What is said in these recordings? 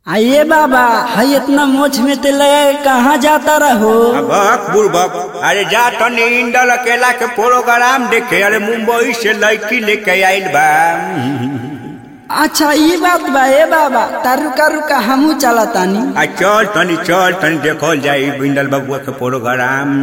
आइए बाबा हाय इतना मोछ में ते लगे कहाँ जाता रहो बक बुड़बक अरे जा तनी इंडल अकेला के प्रोग्राम देखे अरे मुंबई से लड़की लेके आइल बा अच्छा ये बात बा ए बाबा तारू का रुका हमू चला तानी आ चल तनी चल तनी देखल जाई इंडल बबुआ के प्रोग्राम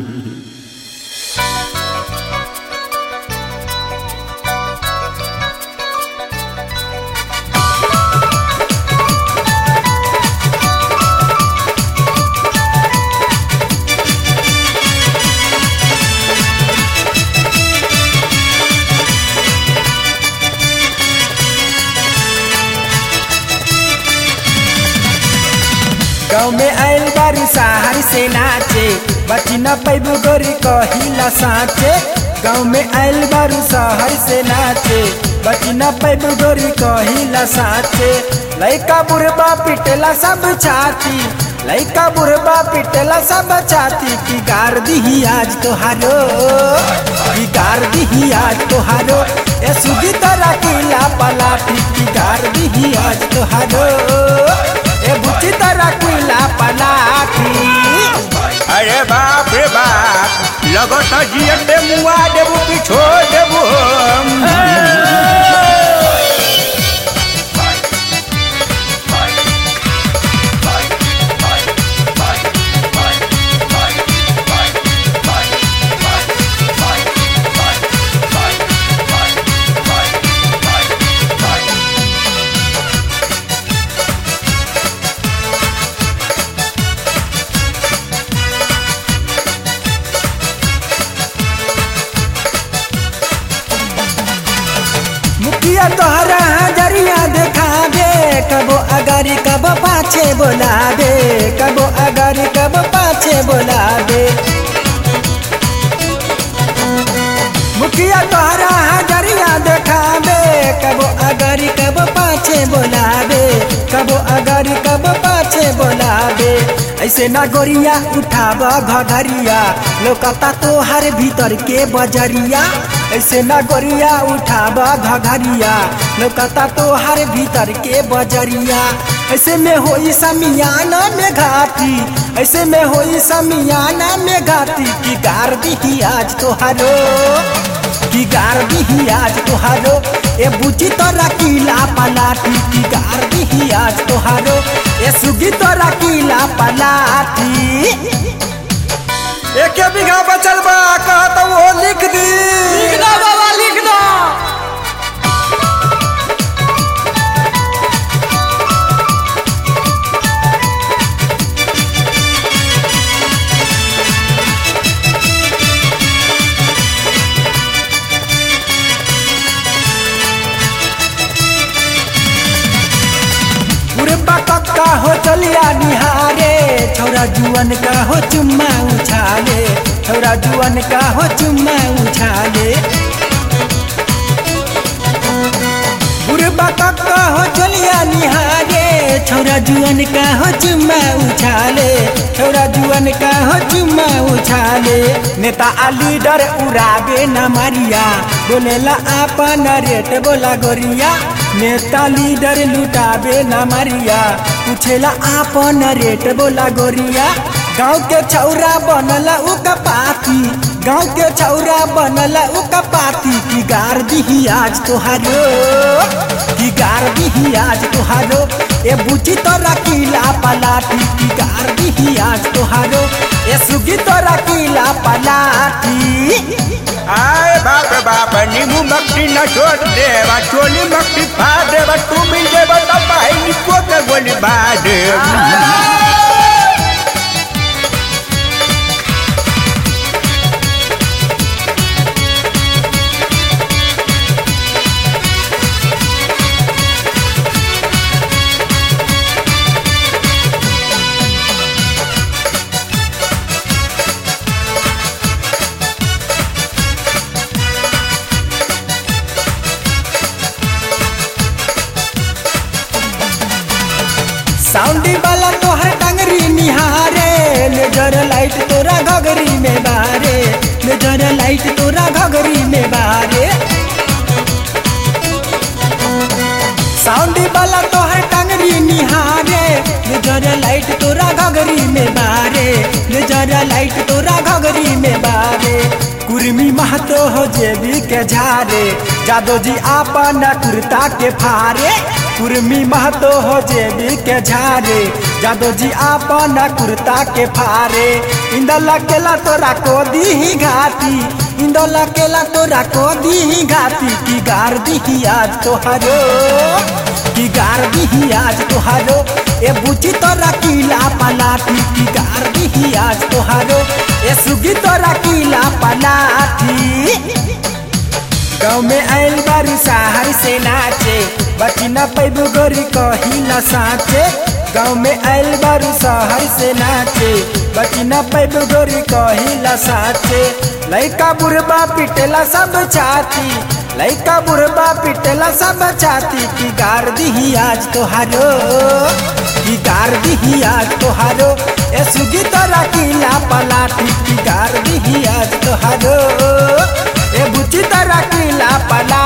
गाँव में आयल बारू शहर से नाचे बची न पैबू गोरी कहिला साचे गाँव में आयल बारू शहर से नाचे बची न पैबू गोरी कहिला साचे लइका बुढ़बा पिटला सब छाती लइका बुढ़बा पिटला सब छाती की गार दिही आज तोहारो की गार दिही आज तोहारो ए सुधी तरह किला पलाटी की गार दिही आज तोहारो ए बुच्ची तरह किला पलाटी अरे बाप रे बाप लगत जियते मुआ देबू कि छोड़ देबू हम मुखिया तोहरा हजरिया देखा दे कबो अगारी कबो पाछे बोला दे कबो अगारी कबो पाछे बोला दे मुखिया तोहरा हजरिया देखा दे कबो अगारी कबो पाछे बोला दे कबो अगारी कबो पाछे बोला दे ऐसे ना गोरिया उठाब घघरिया लोकता तोहर भीतर के बजरिया ऐसे ना गोरिया उठाब घघरिया लोकता तोहर भीतर के बजरिया ऐसे में होई समियाना में घाटी ऐसे में होई समियाना में घाटी की गार दी आज तोहरो की गार दी आज तोहारो ए बुची तोरा किला पलाटी की गार दी आज तोहारो ए सुगी तोरा किला पलाटी एक बीघा बचल बा कहत वो लिख दी लिख दो बाबा लिख दो पूरे बकक का हो चलिया निहारे छौरा जुअन का हो चुम्मा उछाले छौरा जुअन का हो चुम्मा उछाले पूरे बकक का हो चलिया निहारे छौरा जुअन का हो चुम्मा उछाले छौरा जुअन का हो चुम्मा उछाले नेता आ लीडर उड़ाबे न मारिया बोलेला आपन रेट बोला गोरिया नेता लीडर लुटाबे न मारिया पूछेला आपन रेट बोला गोरिया गाँव के छौरा बनला उ कपाती गाँव के छौरा बनला उ कपाती की गार दिही आज तोहारो की गार दिही आज तोहारो ए बुची तोरा किला पलाटी की गार दिही आज तोहारो ए सुगी तोरा किला पलाटी आए बाप रे बाप नींबू मक्खी न छोड़ देवा चोली मक्खी फाड़ देवा तू मिल देवा तब भाई निको के गोली बाड़ दे साउंडी वाला तोहर टंगरी निहारे लेजर लाइट तोरा घगरी में बारे लेजर लाइट तोरा घगरी में बारे साउंडी वाला तोहर टंगरी निहारे टाइट तोरा घगरी में बारे कुर्मी महतो हो जेबी के झारे जादो जी आपन कुर्ता के फारे कुर्मी महतो हो जेबी के झारे जादो जी आपन कुर्ता के फारे इंदला केला तोरा को दी ही घाटी इंदला केला तोरा को दी ही घाटी की गार दी आज तोहरो की गार दी आज तोहरो ए बुची तोरा कीला पलाटी की गार दी आज तोहरो ए सुगी तोरा कीला पलाटी गाँव में आयल बारू शहर से नाचे बची न पैबू गोरी कही न साचे गाँव में आयल बारू शहर से नाचे बची न पैबू गोरी कही न साचे लइका बुढ़बा पिटेला सब छाती लइका बुढ़बा पिटेला सब छाती की गार दी आज तोहारो की गार दी आज तोहारो ए सुगी तोरा कीला पलाटी की गार दी आज तोहारो ए बुची तोरा कीला पला